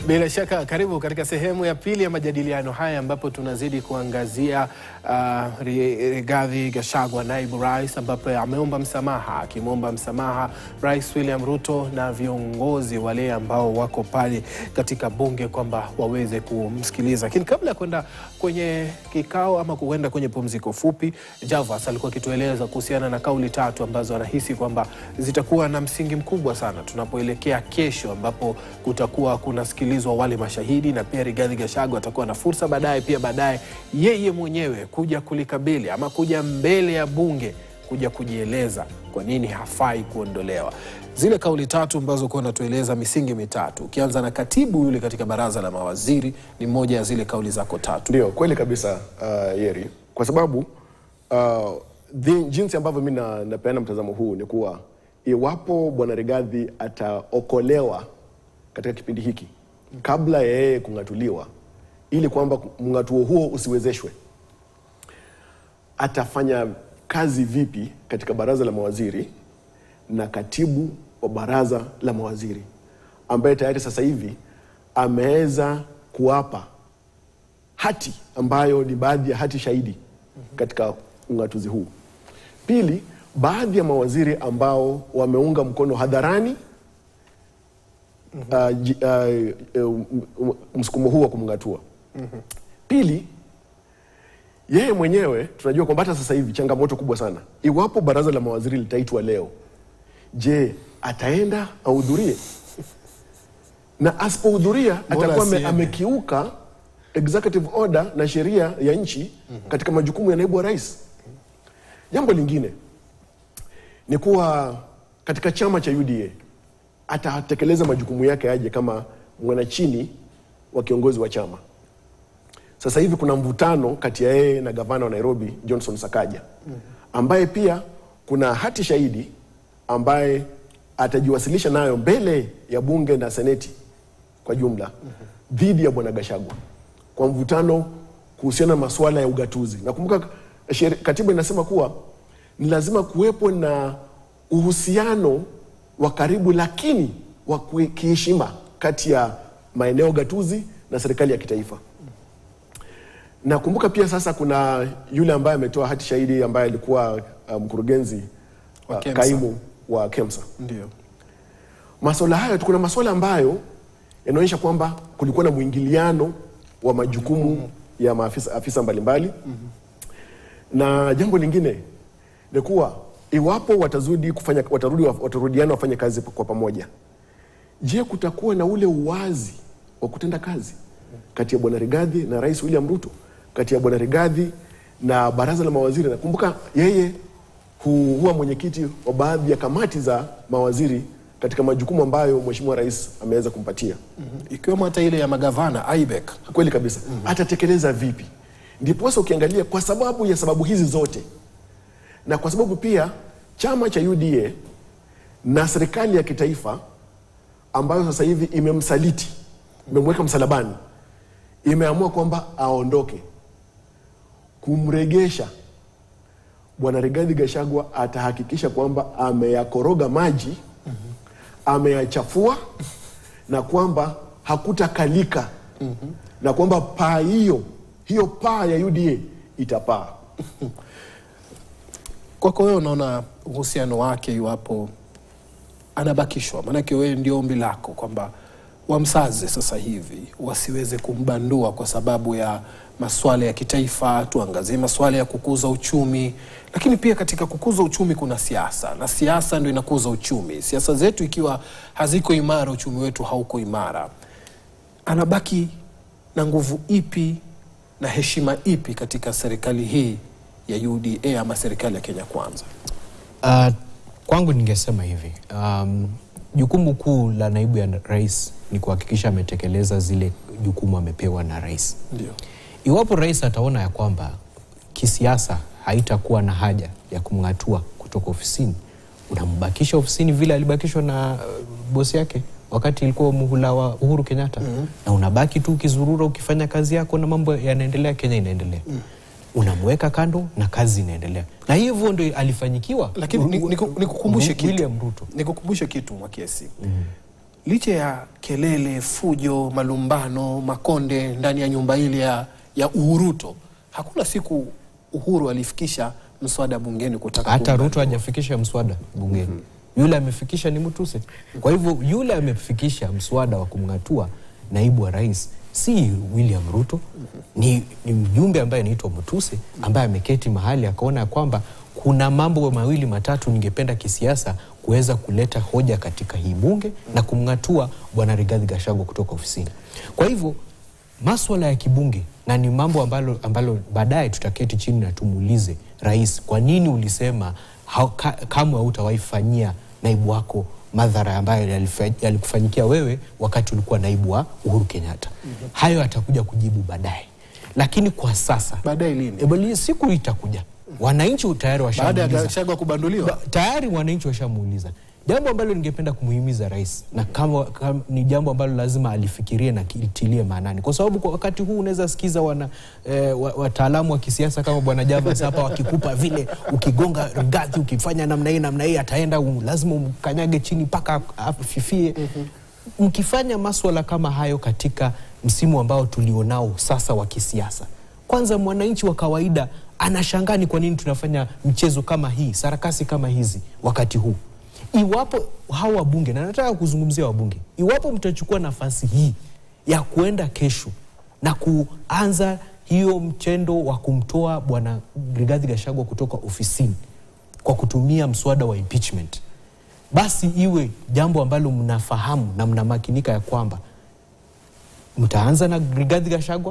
Bila shaka karibu katika sehemu ya pili ya majadiliano haya ambapo tunazidi kuangazia uh, Rigathi Gachagua naibu rais, ambapo ameomba msamaha, akimwomba msamaha Rais William Ruto na viongozi wale ambao wako pale katika bunge kwamba waweze kumsikiliza. Lakini kabla ya kwenda kwenye kikao ama kuenda kwenye pumziko fupi, Javas alikuwa akitueleza kuhusiana na kauli tatu ambazo anahisi kwamba zitakuwa na msingi mkubwa sana tunapoelekea kesho, ambapo kutakuwa kunasikilizwa wale mashahidi na pia Rigathi Gachagua atakuwa na fursa baadaye pia baadaye yeye mwenyewe kuja kulikabili ama kuja mbele ya bunge kuja kujieleza kwa nini hafai kuondolewa. Zile kauli tatu ambazo kuwa natueleza misingi mitatu, ukianza na katibu yule katika baraza la mawaziri, ni moja ya zile kauli zako tatu. Ndio kweli kabisa uh, Yeri, kwa sababu uh, the, jinsi ambavyo mi na- napeana mtazamo huu ni kuwa iwapo bwana Rigathi ataokolewa katika kipindi hiki kabla ya yeye kung'atuliwa, ili kwamba mng'atuo huo usiwezeshwe, atafanya kazi vipi katika baraza la mawaziri na katibu wa baraza la mawaziri ambaye tayari sasa hivi ameweza kuwapa hati ambayo ni baadhi ya hati shahidi katika ung'atuzi huu. Pili, baadhi ya mawaziri ambao wameunga mkono hadharani uh, ji- uh, uh, m- msukumo huu wa kumng'atua. Pili, yeye mwenyewe tunajua kwamba hata sasa hivi changamoto kubwa sana, iwapo baraza la mawaziri litaitwa leo, je, ataenda ahudhurie? Na asipohudhuria atakuwa ame- asiende? amekiuka executive order na sheria ya nchi katika majukumu ya naibu wa rais. Jambo lingine ni kuwa katika chama cha UDA atatekeleza majukumu yake aje kama mwanachini wa kiongozi wa chama. Sasa hivi kuna mvutano kati ya yeye na gavana wa Nairobi Johnson Sakaja, ambaye pia kuna hati shahidi ambaye atajiwasilisha nayo mbele ya bunge na seneti kwa jumla dhidi ya bwana Gachagua kwa mvutano kuhusiana na masuala ya ugatuzi. Nakumbuka sheri- katiba inasema kuwa ni lazima kuwepo na uhusiano wa karibu lakini wa kui- kiheshima kati ya maeneo gatuzi na serikali ya kitaifa. Nakumbuka pia sasa kuna yule ambaye ametoa hati shahidi ambaye alikuwa uh, mkurugenzi Wa uh, KEMSA. kaimu wa KEMSA. Ndio. Masuala hayo kuna masuala ambayo yanaonyesha kwamba kulikuwa na mwingiliano wa majukumu ya maafisa afisa mbalimbali na jambo lingine ni kuwa iwapo watazudi kufanya watarudi watarudiana wafanye kazi kwa pamoja, je, kutakuwa na ule uwazi wa kutenda kazi kati ya bwana Rigathi na Rais William Ruto, kati ya bwana Rigathi na baraza la mawaziri? Nakumbuka yeye hu- huwa mwenyekiti wa baadhi ya kamati za mawaziri katika majukumu ambayo mheshimiwa rais ameweza kumpatia. Ikiwemo hata ile ya magavana IBEC. Kweli kabisa. Atatekeleza vipi? Ndiposa ukiangalia kwa sababu ya sababu hizi zote, na kwa sababu pia chama cha UDA na serikali ya kitaifa ambayo sasa hivi imemsaliti, imemweka msalabani, imeamua kwamba aondoke, kumregesha bwana Rigathi Gachagua atahakikisha kwamba ameyakoroga maji, ameyachafua na kwamba hakutakalika na kwamba paa hiyo hiyo paa ya UDA itapaa. Kwako wewe unaona uhusiano wake iwapo anabakishwa? Maanake wewe ndio ombi lako kwamba wamsaze sasa hivi, wasiweze kumbandua kwa sababu ya masuala ya kitaifa. Tuangazie masuala ya kukuza uchumi, lakini pia katika kukuza uchumi kuna siasa, na siasa ndio inakuza uchumi. Siasa zetu ikiwa haziko imara, uchumi wetu hauko imara. Anabaki na nguvu ipi na heshima ipi katika serikali hii ya UDA ama serikali ya Kenya Kwanza? Uh, kwangu ningesema hivi um, jukumu kuu la naibu ya rais ni kuhakikisha ametekeleza zile jukumu amepewa na rais. Ndio. Iwapo rais ataona ya kwamba kisiasa haitakuwa na haja ya kumng'atua kutoka ofisini, unambakisha ofisini vile alibakishwa na uh, bosi yake wakati ilikuwa muhula wa Uhuru Kenyatta na unabaki tu ukizurura ukifanya kazi yako na mambo yanaendelea, Kenya inaendelea unamweka kando na kazi inaendelea, na hivyo ndio alifanyikiwa. Lakini ni- niku- nikukumbushe kitu. William Ruto Nikukumbushe kitu Mwakiesi. licha ya kelele, fujo, malumbano, makonde ndani ya nyumba ile ya, ya Uhuruto, hakuna siku Uhuru alifikisha mswada bungeni kutaka hata kumbandua. Ruto hajafikisha mswada bungeni. Yule amefikisha ni Mutuse. Kwa hivyo yule amefikisha mswada wa kumng'atua naibu wa rais si William Ruto, ni, ni mjumbe ambaye anaitwa Mutuse ambaye ameketi mahali akaona ya kwamba kuna mambo mawili matatu ningependa kisiasa kuweza kuleta hoja katika hii bunge na kumng'atua bwana Rigathi Gachagua kutoka ofisini. Kwa hivyo maswala ya kibunge na ni mambo ambalo, ambalo baadaye tutaketi chini na tumuulize rais, kwa nini ulisema hau- ka, kamwe hautawahi fanyia naibu wako madhara ambayo yalifa- yalikufanyikia wewe wakati ulikuwa naibu wa Uhuru Kenyatta. Hayo atakuja kujibu baadaye, lakini kwa sasa Baadaye lini? Eh, bali siku itakuja, wananchi tayari Baada ya washamuuliza Gachagua kubanduliwa Ba- tayari wananchi washamuuliza jambo ambalo ningependa kumuhimiza rais na kama, kama ni jambo ambalo lazima alifikirie na kilitilie maanani, kwa sababu kwa wakati huu unaweza sikiza wana eh, wa- wataalamu wa kisiasa kama bwana Javas hapa wakikupa vile, ukigonga Rigathi ukifanya namna hii namna hii ataenda um, lazima umkanyage chini mpaka afifie. Mkifanya maswala kama hayo katika msimu ambao tulionao sasa wa kisiasa, kwanza mwananchi wa kawaida anashangaa ni kwa nini tunafanya mchezo kama hii, sarakasi kama hizi wakati huu. Iwapo hawa wabunge, na nataka kuzungumzia wabunge, iwapo mtachukua nafasi hii ya kuenda kesho na kuanza hiyo mchendo wa kumtoa bwana Rigathi Gachagua kutoka ofisini kwa kutumia mswada wa impeachment, basi iwe jambo ambalo mnafahamu na mnamakinika ya kwamba mtaanza na Rigathi Gachagua.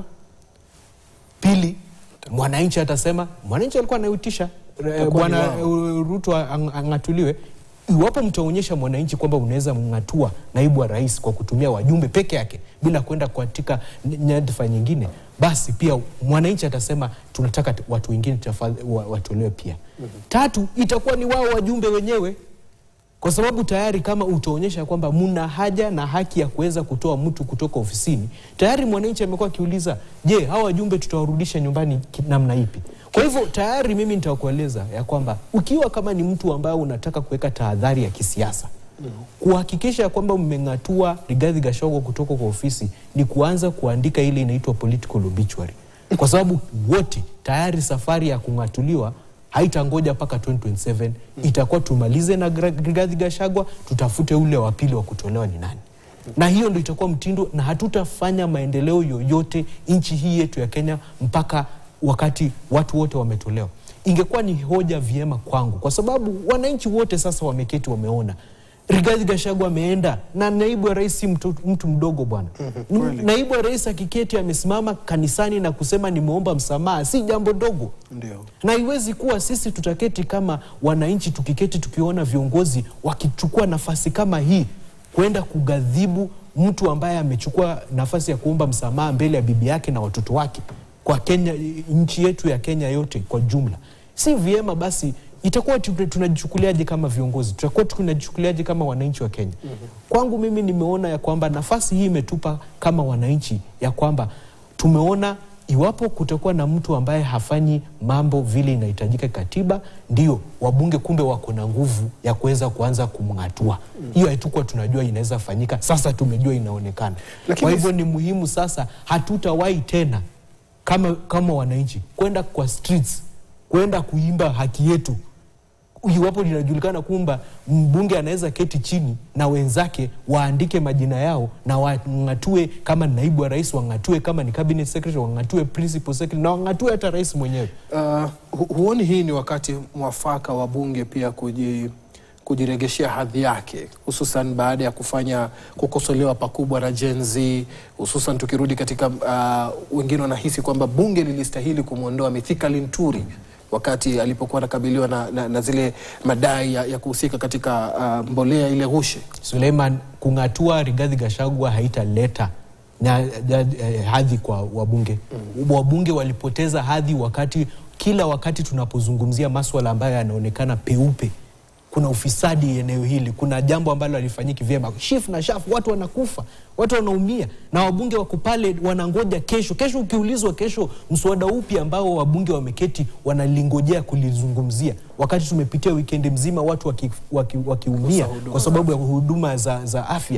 Pili, mwananchi atasema, mwananchi alikuwa anaitisha eh, Itakuwa bwana ni wao. eh, Ruto ang- ang'atuliwe. Iwapo mtaonyesha mwananchi kwamba unaweza mng'atua naibu wa rais kwa kutumia wajumbe peke yake bila kwenda katika ny- nyadhifa nyingine, basi pia mwananchi atasema tunataka t- watu wengine tafadhali wa- watolewe pia. Tatu, itakuwa ni wao wajumbe wenyewe kwa sababu tayari kama utaonyesha kwamba muna haja na haki ya kuweza kutoa mtu kutoka ofisini, tayari mwananchi amekuwa akiuliza, je, hawa wajumbe tutawarudisha nyumbani ki- namna ipi? Kwa hivyo tayari mimi nitakueleza ya kwamba ukiwa kama ni mtu ambaye unataka kuweka tahadhari ya kisiasa kuhakikisha ya kwamba mmeng'atua Rigathi Gachagua kutoka kwa ofisi ni kuanza kuandika ile inaitwa political obituary, kwa sababu wote tayari safari ya kung'atuliwa haitangoja mpaka 2027 itakuwa tumalize na Gra- Rigathi Gachagua, tutafute ule wa pili wa kutolewa ni nani, na hiyo ndo itakuwa mtindo, na hatutafanya maendeleo yoyote nchi hii yetu ya Kenya mpaka wakati watu wote wametolewa. Ingekuwa ni hoja vyema kwangu, kwa sababu wananchi wote sasa wameketi, wameona Rigathi Gachagua ameenda na naibu wa rais si mtu, mtu mdogo bwana. kweli. naibu wa rais akiketi amesimama kanisani na kusema nimeomba msamaha, si jambo dogo ndio na iwezi kuwa sisi tutaketi kama wananchi tukiketi tukiona viongozi wakichukua nafasi kama hii kwenda kugadhibu mtu ambaye amechukua nafasi ya kuomba msamaha mbele ya bibi yake na watoto wake kwa Kenya, nchi yetu ya Kenya yote kwa jumla, si vyema. Basi itakuwa tu- tunajichukuliaje kama viongozi? Tutakuwa tunajichukuliaje kama wananchi wa Kenya? Kwangu mimi nimeona ya kwamba nafasi hii imetupa kama wananchi ya kwamba tumeona iwapo kutakuwa na mtu ambaye hafanyi mambo vile inahitajika katiba, ndio wabunge kumbe wako na nguvu ya kuweza kuanza kumng'atua. Hiyo haitukuwa tunajua inaweza fanyika, sasa tumejua inaonekana. Lakini- Kwa hivyo ni muhimu sasa, hatutawahi tena kama, kama wananchi kwenda kwa streets kwenda kuimba haki yetu iwapo linajulikana kwamba mbunge anaweza keti chini na wenzake waandike majina yao na wang'atue, kama ni naibu wa rais wang'atue, kama ni cabinet secretary wang'atue, principal secretary na wang'atue hata rais mwenyewe. Uh, hu- huoni hii ni wakati mwafaka wa bunge pia kuji, kujiregeshea hadhi yake hususan baada ya kufanya kukosolewa pakubwa na Gen Z, hususan tukirudi katika uh, wengine wanahisi kwamba bunge lilistahili kumwondoa Mithika Linturi wakati alipokuwa anakabiliwa na, na, na zile madai ya, ya kuhusika katika uh, mbolea ile ghushi. Suleiman, kung'atua Rigathi Gachagua haitaleta na na, eh, hadhi kwa wabunge. Wabunge walipoteza hadhi wakati kila wakati tunapozungumzia maswala ambayo yanaonekana peupe kuna ufisadi eneo hili, kuna jambo ambalo halifanyiki vyema, shif na shaf, watu wanakufa, watu wanaumia, na wabunge wako pale wanangoja kesho. Kesho ukiulizwa, kesho mswada upi ambao wabunge wameketi wanalingojea kulizungumzia, wakati tumepitia wikendi mzima watu wakiumia waki, waki wakiumia huduma kwa sababu ya huduma za, za afya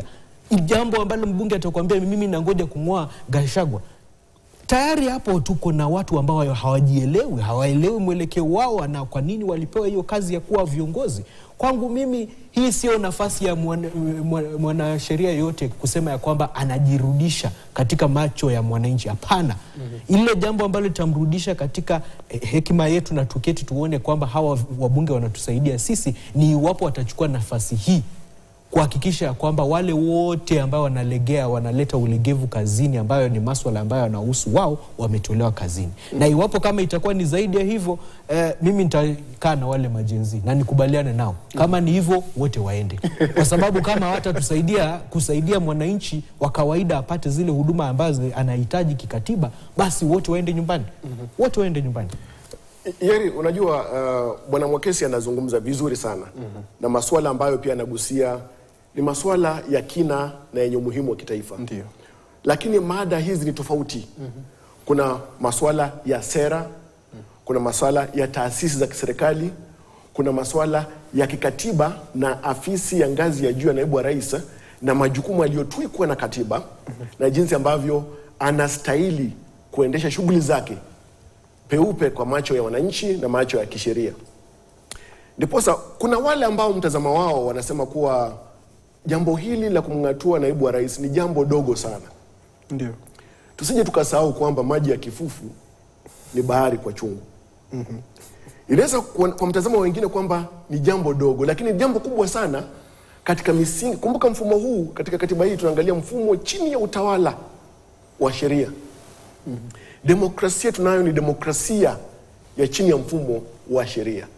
jambo ambalo mbunge atakwambia mimi nangoja kung'oa Gachagua tayari hapo tuko na watu ambao hawajielewi, hawaelewi mwelekeo wao na kwa nini walipewa hiyo kazi ya kuwa viongozi. Kwangu mimi hii sio nafasi ya mwana- mwana- mwanasheria yoyote kusema ya kwamba anajirudisha katika macho ya mwananchi. Hapana, ile jambo ambalo litamrudisha katika eh, hekima yetu na tuketi tuone kwamba hawa wabunge wanatusaidia sisi ni iwapo watachukua nafasi hii kuhakikisha ya kwamba wale wote ambao wanalegea wanaleta ulegevu kazini ambayo ni maswala ambayo yanahusu wao wametolewa kazini na iwapo kama itakuwa ni zaidi ya hivyo eh, mimi nitakaa na wale majenzi na nikubaliane nao kama ni hivyo wote waende kwa sababu kama hawatatusaidia kusaidia mwananchi wa kawaida apate zile huduma ambazo anahitaji kikatiba basi wote waende nyumbani wote waende nyumbani Yeri, unajua uh, bwana Mwakesi anazungumza vizuri sana na masuala ambayo pia anagusia ni masuala ya kina na yenye umuhimu wa kitaifa. Ndio. Lakini mada hizi ni tofauti. Kuna masuala ya sera, kuna masuala ya taasisi za kiserikali, kuna masuala ya kikatiba na afisi ya ngazi ya juu ya naibu wa rais na majukumu aliyotwikwa na katiba na jinsi ambavyo anastahili kuendesha shughuli zake peupe kwa macho ya wananchi na macho ya kisheria. Ndiposa kuna wale ambao mtazamo wao wanasema kuwa jambo hili la kumng'atua naibu wa rais ni jambo dogo sana. Ndio. Tusije tukasahau kwamba maji ya kifufu ni bahari kwa chungu. Inaweza kwa, kwa mtazamo wa wengine kwamba ni jambo dogo, lakini ni jambo kubwa sana katika misingi. Kumbuka mfumo huu katika katiba hii tunaangalia mfumo chini ya utawala wa sheria. Demokrasia tunayo ni demokrasia ya chini ya mfumo wa sheria,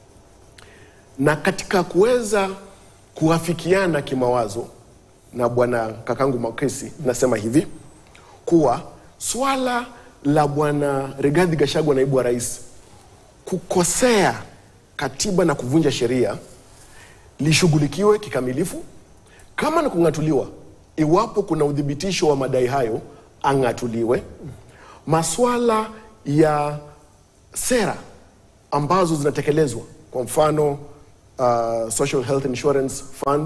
na katika kuweza kuafikiana kimawazo na bwana kakangu Makesi, nasema hivi kuwa swala la bwana Rigathi Gachagua, naibu wa rais, kukosea katiba na kuvunja sheria lishughulikiwe kikamilifu. Kama ni kung'atuliwa, iwapo kuna udhibitisho wa madai hayo, ang'atuliwe. Maswala ya sera ambazo zinatekelezwa, kwa mfano uh, Social Health Insurance Fund,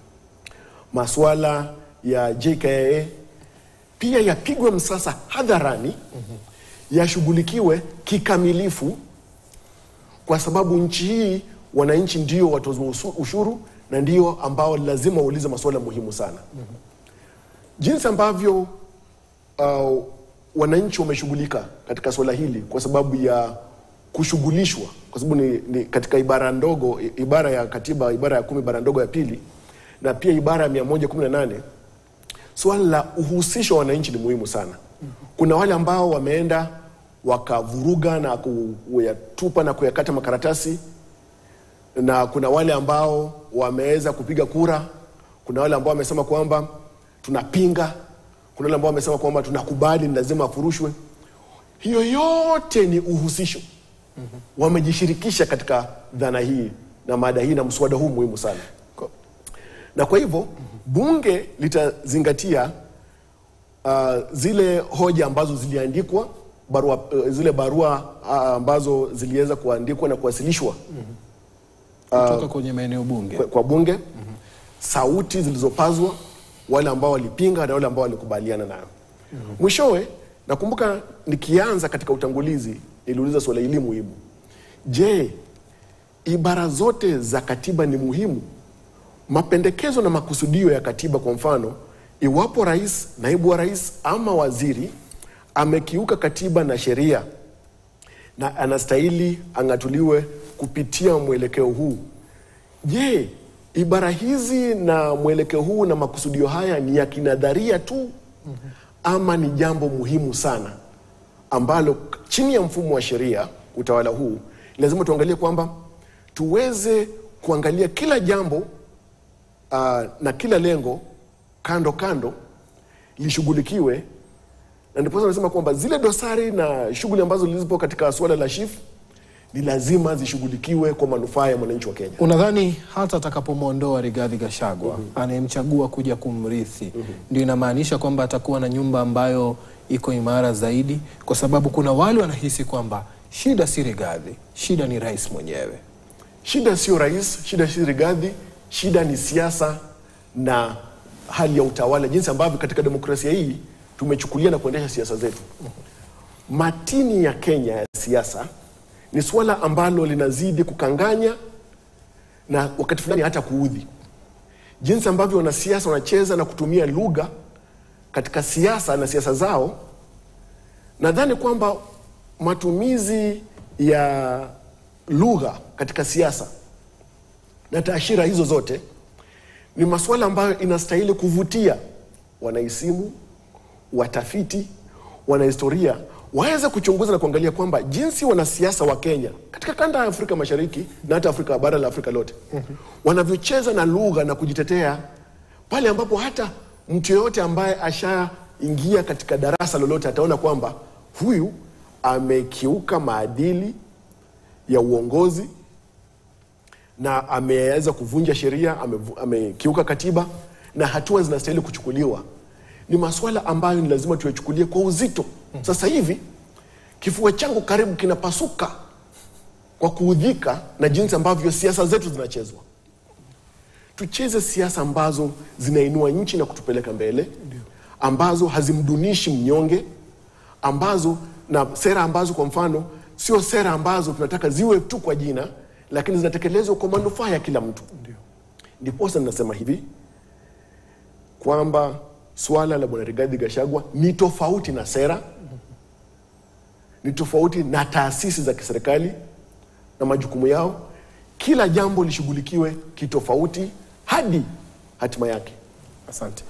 maswala ya JKIA pia yapigwe msasa hadharani, yashughulikiwe kikamilifu, kwa sababu nchi hii wananchi ndio watoza usu- ushuru na ndio ambao lazima waulize masuala muhimu sana. Jinsi ambavyo uh, wananchi wameshughulika katika suala hili kwa sababu ya kushughulishwa, kwa sababu ni, ni katika ibara ndogo, i- ibara ya katiba, ibara ya kumi, ibara ndogo ya pili na pia ibara ya mia moja kumi na nane Swala la uhusisho wa wananchi ni muhimu sana. Kuna wale ambao wameenda wakavuruga na kuyatupa na kuyakata makaratasi, na kuna wale ambao wameweza kupiga kura. Kuna wale ambao wamesema kwamba tunapinga, kuna wale ambao wamesema kwamba tunakubali, ni lazima afurushwe. Hiyo yote ni uhusisho. Wamejishirikisha katika dhana hii na mada hii na mswada huu muhimu sana na kwa hivyo bunge litazingatia uh, zile hoja ambazo ziliandikwa barua, uh, zile barua uh, ambazo ziliweza kuandikwa na kuwasilishwa Kutoka kwenye maeneo bunge. kwa, kwa bunge sauti zilizopazwa, wale ambao walipinga na wale ambao walikubaliana nayo. Mwishowe nakumbuka nikianza katika utangulizi niliuliza swala hili muhimu: je, ibara zote za katiba ni muhimu? Mapendekezo na makusudio ya katiba, kwa mfano, iwapo rais, naibu wa rais ama waziri amekiuka katiba na sheria na anastahili ang'atuliwe kupitia mwelekeo huu. Je, ibara hizi na mwelekeo huu na makusudio haya ni ya kinadharia tu ama ni jambo muhimu sana ambalo k- chini ya mfumo wa sheria utawala huu lazima tuangalie kwamba tuweze kuangalia kila jambo uh, na kila lengo kando kando lishughulikiwe na ndiposa nasema kwamba zile dosari na shughuli ambazo zilizopo katika suala la SHIF ni lazima zishughulikiwe kwa manufaa ya mwananchi wa Kenya. Unadhani hata atakapomwondoa Rigathi Gachagua anayemchagua kuja kumrithi ndio inamaanisha kwamba atakuwa na nyumba ambayo iko imara zaidi? Kwa sababu kuna wale wanahisi kwamba shida si Rigathi, shida ni rais mwenyewe. Shida sio rais, shida si Rigathi, shida ni siasa na hali ya utawala, jinsi ambavyo katika demokrasia hii tumechukulia na kuendesha siasa zetu. Matini ya Kenya ya siasa ni suala ambalo linazidi kukanganya na wakati fulani hata kuudhi, jinsi ambavyo wanasiasa wanacheza na kutumia lugha katika siasa na siasa zao. Nadhani kwamba matumizi ya lugha katika siasa na taashira hizo zote ni masuala ambayo inastahili kuvutia wanaisimu, watafiti, wanahistoria waweze kuchunguza na kuangalia kwamba jinsi wanasiasa wa Kenya katika kanda ya Afrika Mashariki na hata Afrika bara la Afrika lote wanavyocheza na lugha na kujitetea pale ambapo hata mtu yeyote ambaye ashaingia katika darasa lolote ataona kwamba huyu amekiuka maadili ya uongozi na ameweza kuvunja sheria, amevu- amekiuka katiba na hatua zinastahili kuchukuliwa. Ni masuala ambayo ni lazima tuyachukulie kwa uzito. Sasa hivi kifua changu karibu kinapasuka kwa kuudhika na jinsi ambavyo siasa zetu zinachezwa. Tucheze siasa ambazo zinainua nchi na kutupeleka mbele, ambazo hazimdunishi mnyonge, ambazo na sera ambazo kwa mfano sio sera ambazo tunataka ziwe tu kwa jina, lakini zinatekelezwa kwa manufaa ya kila mtu. Ndiposa ninasema hivi kwamba swala la Bwana Rigathi Gachagua ni tofauti na sera, ni tofauti na taasisi za kiserikali na majukumu yao. Kila jambo lishughulikiwe kitofauti hadi hatima yake. Asante.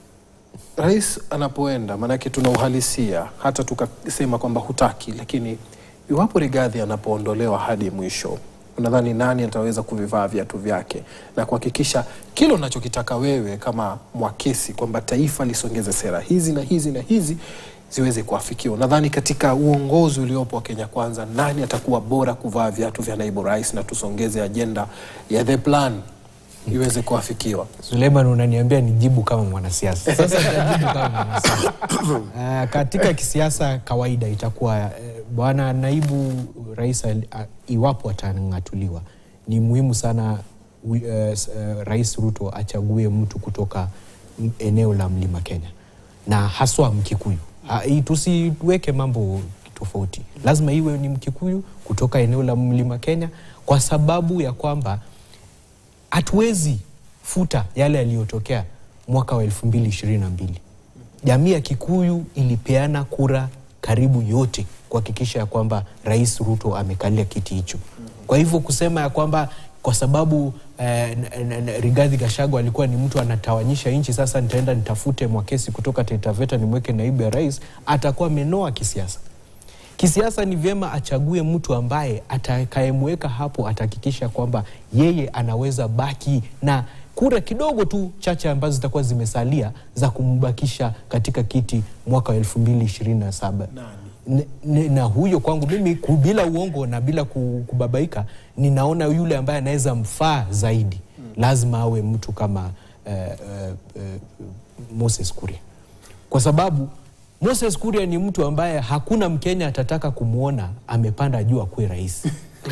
Rais anapoenda, maanake tuna uhalisia, hata tukasema kwamba hutaki, lakini iwapo Rigathi anapoondolewa hadi mwisho, unadhani nani ataweza kuvivaa viatu vyake na kuhakikisha kile unachokitaka wewe kama mwakisi kwamba taifa lisongeze sera hizi na hizi na hizi ziweze kuafikiwa? Nadhani katika uongozi uliopo wa Kenya Kwanza, nani atakuwa bora kuvaa viatu vya naibu rais na tusongeze ajenda ya the plan iweze kuafikiwa? Suleiman, unaniambia nijibu kama mwanasiasa. Sasa nitajibu kama mwanasiasa. Ah, katika kisiasa kawaida itakuwa eh, bwana naibu rais al- a- iwapo atang'atuliwa, ni muhimu sana wi- eh, s- eh, Rais Ruto achague mtu kutoka m- eneo la Mlima Kenya na haswa Mkikuyu. Ah, hii Tusiweke mambo tofauti, lazima iwe ni Mkikuyu kutoka eneo la Mlima Kenya kwa sababu ya kwamba hatuwezi futa yale yaliyotokea mwaka wa elfu mbili ishirini na mbili. Jamii ya Kikuyu ilipeana kura karibu yote kuhakikisha ya kwamba Rais Ruto amekalia kiti hicho. Kwa hivyo kusema ya kwamba kwa sababu eh, n- n- n- Rigathi Gachagua alikuwa ni mtu anatawanyisha nchi, sasa nitaenda nitafute Mwakesi kutoka Taita Taveta nimweke naibu ya rais, atakuwa amenoa kisiasa. Kisiasa ni vyema achague mtu ambaye atakayemweka hapo, atahakikisha kwamba yeye anaweza baki na kura kidogo tu chache ambazo zitakuwa zimesalia za kumbakisha katika kiti mwaka wa elfu mbili ishirini na saba N- n- na huyo kwangu mimi ku- bila uongo na bila ku- kubabaika, ninaona yule ambaye anaweza mfaa zaidi lazima awe mtu kama eh, eh, eh, Moses Kuria kwa sababu Moses Kuria ni mtu ambaye hakuna Mkenya atataka kumwona amepanda juu akuwe rais.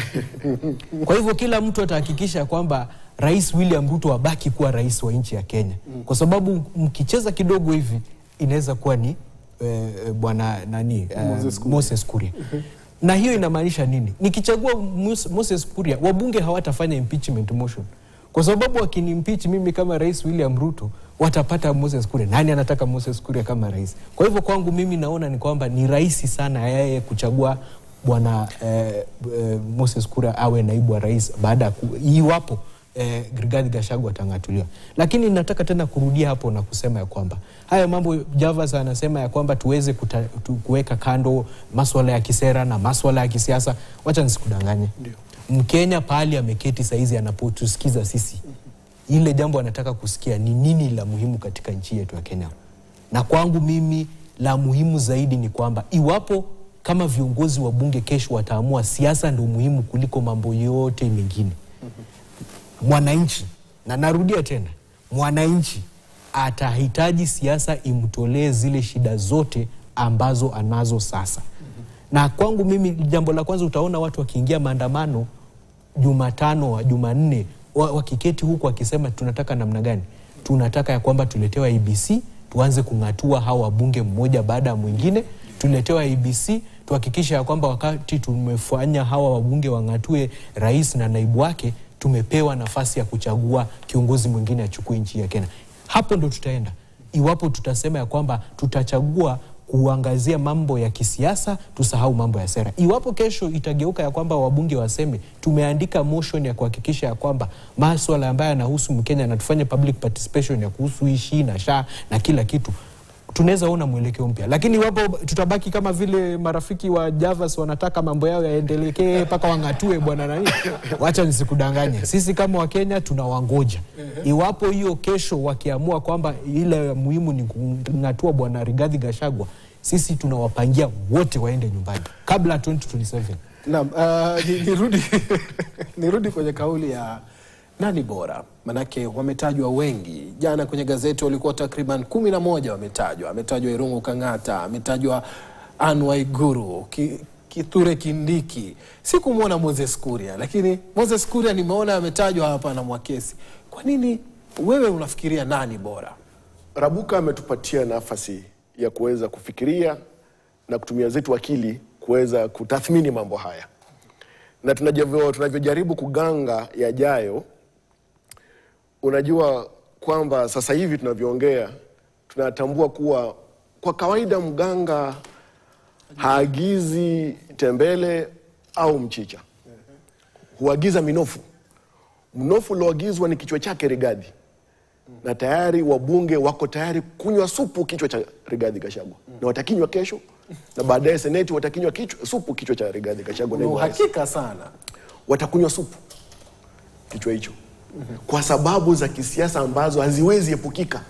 Kwa hivyo kila mtu atahakikisha kwamba Rais William Ruto abaki kuwa rais wa nchi ya Kenya, kwa sababu mkicheza kidogo hivi inaweza kuwa ni eh, eh, bwana nani eh, Moses Kuria. Moses Kuria. Na hiyo inamaanisha nini? Nikichagua Mus- Moses Kuria, wabunge hawatafanya impeachment motion kwa sababu wakinimpeach mimi kama rais William Ruto watapata Moses Kuria. Nani anataka Moses Kuria kama rais? Kwa hivyo kwangu mimi naona ni kwamba ni rahisi sana yeye kuchagua bwana eh, eh, Moses Kuria awe naibu wa rais baada ya ku- iwapo eh, Rigathi Gachagua atang'atuliwa. Lakini nataka tena kurudia hapo na kusema ya kwamba haya mambo Javas anasema ya kwamba tuweze kuta, tu, kuweka kando maswala ya kisera na maswala ya kisiasa. Wacha nisikudanganye, Mkenya pahali ameketi saizi anapotusikiza sisi, ile jambo anataka kusikia ni nini la muhimu katika nchi yetu ya Kenya. Na kwangu mimi la muhimu zaidi ni kwamba iwapo kama viongozi wa bunge kesho wataamua siasa ndio muhimu kuliko mambo yote mengine, mwananchi, na narudia tena, mwananchi atahitaji siasa imtolee zile shida zote ambazo anazo sasa. Na kwangu mimi, jambo la kwanza utaona watu wakiingia maandamano Jumatano wa Jumanne wa- wakiketi huku wakisema tunataka namna gani, tunataka ya kwamba tuletewe IBC tuanze kung'atua hawa wabunge mmoja baada ya mwingine, tuletewe IBC tuhakikishe ya kwamba wakati tumefanya hawa wabunge wang'atue rais na naibu wake, tumepewa nafasi ya kuchagua kiongozi mwingine achukue nchi ya Kenya. Hapo ndo tutaenda iwapo tutasema ya kwamba tutachagua kuangazia mambo ya kisiasa, tusahau mambo ya sera. Iwapo kesho itageuka ya kwamba wabunge waseme tumeandika motion ya kuhakikisha ya kwamba maswala ambayo yanahusu Mkenya na tufanye public participation ya kuhusu hii SHI na SHA na kila kitu, tunaweza ona mwelekeo mpya, lakini iwapo tutabaki kama vile marafiki wa Javas wanataka mambo yao yaendelekee mpaka wang'atue bwana nani, wacha nisikudanganye, sisi kama Wakenya tunawangoja. Iwapo hiyo kesho wakiamua kwamba ile muhimu ni kung'atua bwana Rigathi Gachagua, sisi tunawapangia wote waende nyumbani kabla ya 2027. Naam, uh, ni- nirudi nirudi kwenye kauli ya nani bora, manake wametajwa wengi. Jana kwenye gazeti walikuwa takriban kumi na moja wametajwa. Ametajwa Irungu Kang'ata, ametajwa Anne Waiguru, Ki, Kithure Kindiki. Sikumwona Moses Kuria, lakini Moses Kuria nimeona ametajwa hapa na Mwakesi. Kwa nini wewe unafikiria nani bora? Rabuka ametupatia nafasi ya kuweza kufikiria na kutumia zetu akili kuweza kutathmini mambo haya, na tunajavyo- tunavyojaribu kuganga yajayo. Unajua kwamba sasa hivi tunavyoongea, tunatambua kuwa kwa kawaida mganga haagizi tembele au mchicha, huagiza minofu. Mnofu ulioagizwa ni kichwa chake Rigathi na tayari wabunge wako tayari kunywa supu kichwa cha Rigathi Gachagua na watakinywa kesho, na baadaye seneti watakinywa kichwa, supu kichwa cha Rigathi Gachagua. Una naibu rais. uhakika sana Watakunywa supu kichwa hicho kwa sababu za kisiasa ambazo haziwezi epukika,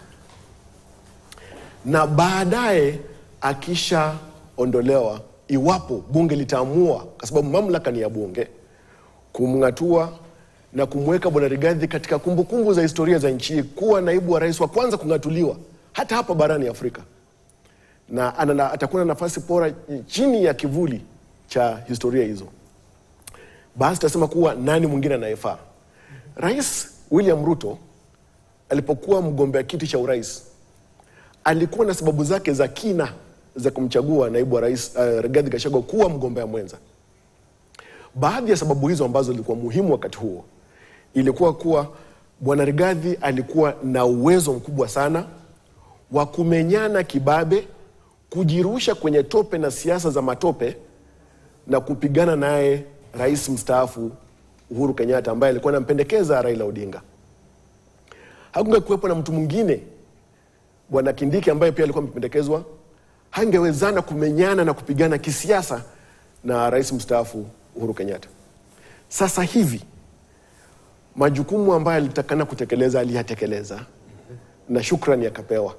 na baadaye akishaondolewa, iwapo bunge litaamua, kwa sababu mamlaka ni ya bunge, kumng'atua na kumweka bwana Rigathi katika kumbukumbu za historia za nchi hii kuwa naibu wa rais wa kwanza kung'atuliwa hata hapa barani Afrika, na ana, atakuwa na nafasi bora chini ya kivuli cha historia hizo basi tutasema kuwa nani mwingine anayefaa. Rais William Ruto alipokuwa mgombea kiti cha urais alikuwa na sababu zake za kina za kumchagua naibu wa rais uh, Rigathi Gachagua kuwa mgombea mwenza. Baadhi ya sababu hizo ambazo zilikuwa muhimu wakati huo ilikuwa kuwa bwana Rigathi alikuwa na uwezo mkubwa sana wa kumenyana kibabe, kujirusha kwenye tope na siasa za matope na kupigana naye rais mstaafu Uhuru Kenyatta ambaye alikuwa anampendekeza Raila Odinga. Hakungekuwepo na mtu mwingine bwana Kindiki ambaye pia alikuwa amependekezwa, hangewezana kumenyana na kupigana kisiasa na rais mstaafu Uhuru Kenyatta. Sasa hivi majukumu ambayo alitakana kutekeleza aliyatekeleza na shukrani akapewa.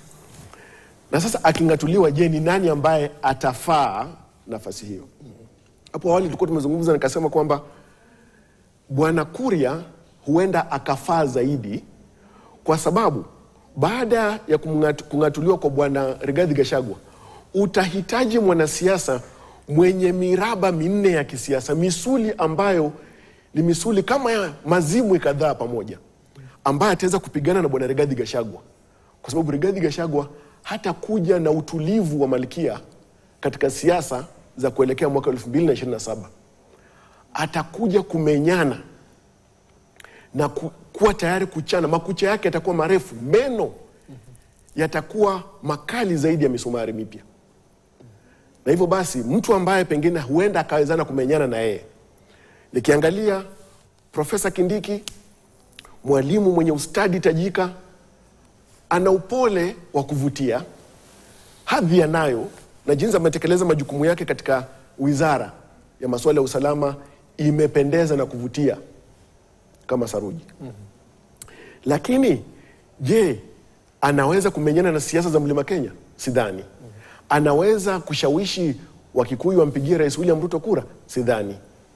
Na sasa aking'atuliwa, je, ni nani ambaye atafaa nafasi hiyo? Hapo awali tulikuwa tumezungumza, nikasema kwamba bwana Kuria huenda akafaa zaidi, kwa sababu baada ya kumng'atu- kung'atuliwa kwa bwana Rigathi Gachagua utahitaji mwanasiasa mwenye miraba minne ya kisiasa, misuli ambayo ni misuli kama ya mazimwi kadhaa pamoja, ambaye ataweza kupigana na bwana Rigathi Gachagua, kwa sababu Rigathi Gachagua hatakuja na utulivu wa malkia katika siasa za kuelekea mwaka 2027 atakuja kumenyana na ku, kuwa tayari kuchana. Makucha yake yatakuwa marefu, meno yatakuwa makali zaidi ya misumari mipya, na hivyo basi mtu ambaye pengine huenda akawezana kumenyana na yeye, nikiangalia Profesa Kindiki, mwalimu mwenye ustadi tajika, ana upole wa kuvutia, hadhi anayo na jinsi ametekeleza majukumu yake katika wizara ya masuala ya usalama imependeza na kuvutia kama saruji. Lakini je, anaweza kumenyana na siasa za mlima Kenya? Sidhani. Anaweza kushawishi Wakikuyu wampigie Rais William Ruto kura? Sidhani.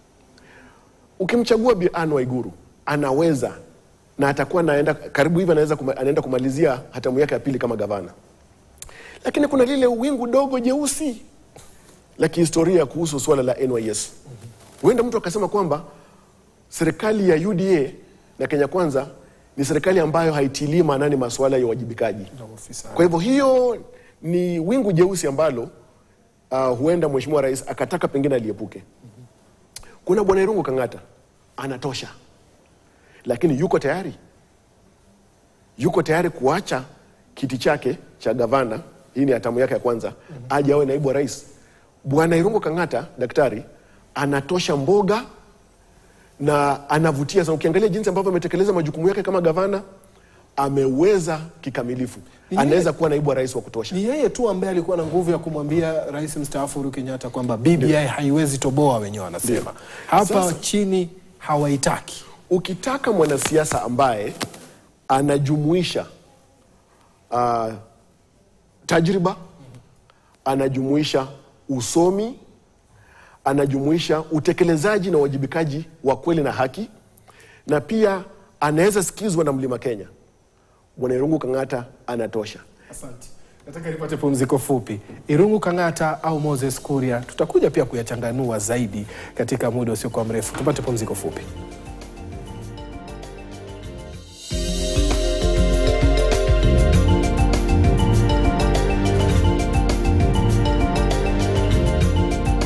Ukimchagua Bi Anne Waiguru anaweza na atakuwa anaenda karibu hivi, anaweza kuma, anaenda kumalizia hatamu yake ya pili kama gavana, lakini kuna lile wingu dogo jeusi la kihistoria kuhusu suala la NYS. Huenda mtu akasema kwamba serikali ya UDA na Kenya Kwanza ni serikali ambayo haitilii maanani masuala ya uwajibikaji. Na ofisa. Kwa hivyo hiyo ni wingu jeusi ambalo uh, huenda mheshimiwa rais akataka pengine aliepuke. Kuna bwana Irungu Kang'ata anatosha, lakini yuko tayari, yuko tayari kuacha kiti chake cha gavana, hii ni hatamu yake ya kwanza, aje awe naibu wa rais. Bwana Irungu Kang'ata daktari anatosha mboga na anavutia sana. Ukiangalia jinsi ambavyo ametekeleza majukumu yake kama gavana, ameweza kikamilifu, Ni yeye- anaweza kuwa naibu wa rais wa kutosha. Ni yeye tu ambaye alikuwa na nguvu ya kumwambia rais mstaafu Uhuru Kenyatta kwamba BBI haiwezi toboa, wenyewe wanasema hapa Sasa- chini hawaitaki. Ukitaka mwanasiasa ambaye anajumuisha uh, tajriba, anajumuisha usomi, anajumuisha utekelezaji na uwajibikaji wa kweli na haki, na pia anaweza sikizwa na mlima Kenya, Bwana Irungu Kang'ata anatosha. Asante. Nataka nipate pumziko fupi. Irungu Kang'ata au Moses Kuria, tutakuja pia kuyachanganua zaidi katika muda usiokuwa mrefu. Tupate pumziko fupi.